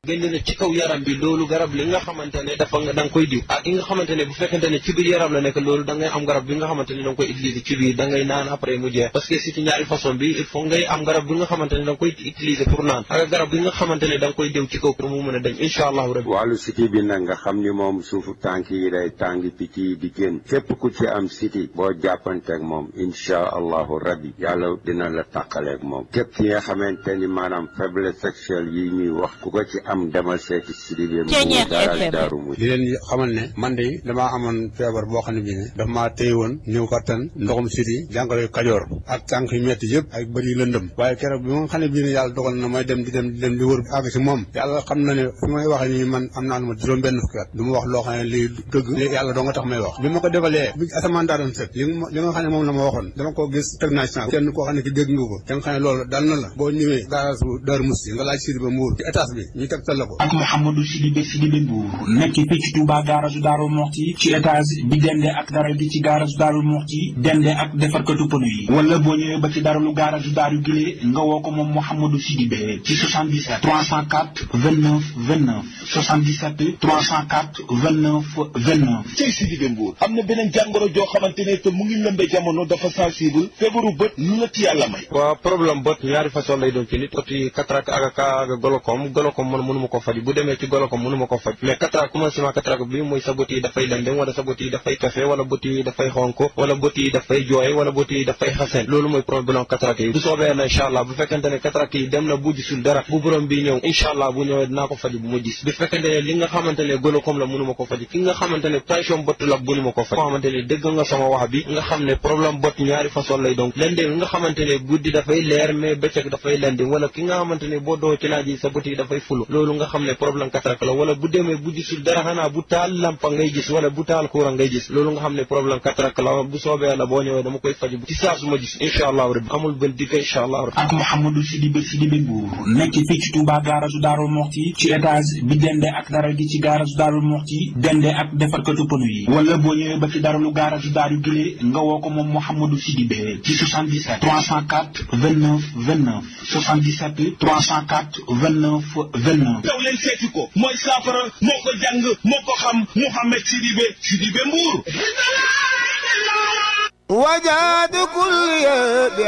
génn na ci kaw yaram bi loolu garab li nga xamante ne dafa nga da nga koy diw ak yi nga xamante ne bu fekkente ne ci biir yaram la nekk loolu da ngay am garab bi nga xamante ne da nga koy utiliser ci biir da ngay naan après mu jeex parce que si ci ñaari façon bi il faut ngay am garab bi nga xamante ne da nga koy utiliser pour naan ak garab bi nga xamante ne da nga koy diw ci kaw pour mu mën a dem incha allahu rabbi wàllu siti bi nag nga xam ni moom suufu tànk yi day tàng picc yi di génn képp ku ci am siti boo jàppanteeg moom incha allahu rabbi yàlla dina la tàqaleeg moom képp ki nga xamante ni maanaam faiblesse sexuelle yi ñuy wax ku ko ci am demal seeti Sidibé Mbuur daal daaru mu di leen xamal ne man de damaa amoon feebar boo xam ne bii ne daf maa téye woon néew kattan ndoxum siti jàngoro kajoor ak tànk yu metti yëpp ak bëri lëndëm waaye keroog bi nga xam ne bii ne yàlla dogal na may dem di dem di dem di wër àgg si moom yàlla xam na ne fi may waxee nii man am naa lu ma juróom benn fukki at du ma wax loo xam ne lii dëgg li yàlla doo nga tax may wax bi ma ko defalee bi asamaan daa doon set li li nga xam ne moom la ma waxoon dama ko gis teg naa ci kenn koo xam ne ki dégg nga ko da nga xam ne loolu dal na la boo ñëwee garage bu Daaru Musti nga laaj Sidibé Mbuur ci étage bi ñu tegtal la ko ak Mouhamadou Sidibé Sidibé Mbuur nekk fii ci Touba garage Daaru Muxti ci étage bi dende ak dara gi ci garage Daaru Muxti dende ak defarkatu pënu yi wala boo ñëwee ba ci daralu garage Daaru Gile nga woo ko moom Mouhamadou Sidibé ci 77 304 29 29 77 304 29 29 cey Sidibé Mbuur am na beneen jàngoro joo xamante ne te mu ngi lëmbe jamono dafa sensible feebaru bët lu la ci yàlla may waaw problème bët ñaari façon lay doon ci nit bët yi cataracte ak ak golokom golokom man mënu ma ko faj bu demee ci golokom mënu ma ko faj mais cataracte commencement cataracte bi mooy sa bët yi dafay lendem wala sa bët yi dafay kafe wala bët yi dafay xonk wala bët yi dafay jooy wala bët yi dafay xasen loolu mooy problème cataracte yi bu soobee na incha allah bu fekkente ne cataracte yi dem na bu gisul dara bu borom bi ñëw incha allah bu ñëwee dinaa ko faj bu ma gis bu fekkente ne li nga xamante ne golokom la mënu ma ko faj ki nga xamante ne tension bët la mënu ma ko faj nga xamante ne dégg nga sama wax bi nga xam ne problème bët ñaari façon lay donc lendem nga xamante ne guddi dafay leer mais bëccëg dafay lendem wala ki nga xamante ne boo doo ci naaj yi sa bët yi dafay fulu loolu nga xam ne problème cataracte la wala bu demee bu gisul dara xanaa bu taal lampa ngay gis wala bu taal courant ngay gis loolu nga xam ne problème cataracte la bu soobee la boo ñëwee dama koy faj ci saa su ma gis incha allah rabbi amul benn dikka incha allah rabbi ak Mouhamadou Sidibé Sidibé Mbuur nekk fii ci Touba garage Daaru Muxti ci étage bi dende ak dara gi ci garage Daaru Muxti dende ak defarkatu pënu yi wala boo ñëwee ba ci daralu garage Daaru Gile nga woo ko moom Mouhamadou Sidibé ci 77 304 29 29 77 304 29 29 daw leen seeti ko mooy saafara moo ko jàng moo ko xam Mouhamed Sidibé Sidibé Mbuur وجاد كل